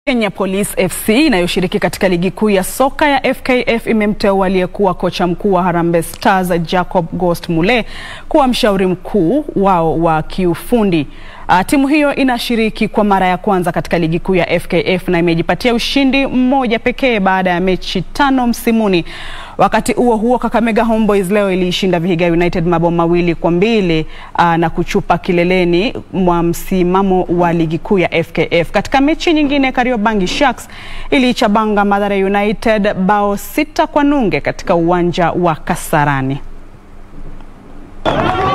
Kenya Police FC inayoshiriki katika ligi kuu ya soka ya FKF imemteua aliyekuwa kocha mkuu wa Harambee Stars Jacob Ghost Mulee kuwa mshauri mkuu wao wa kiufundi. Uh, timu hiyo inashiriki kwa mara ya kwanza katika ligi kuu ya FKF na imejipatia ushindi mmoja pekee baada ya mechi tano msimuni. Wakati huo huo, Kakamega Homeboys leo iliishinda Vihiga United mabao mawili kwa mbili uh, na kuchupa kileleni mwa msimamo wa ligi kuu ya FKF. Katika mechi nyingine, Kariobangi Sharks iliichabanga Mathare United bao sita kwa nunge katika uwanja wa Kasarani.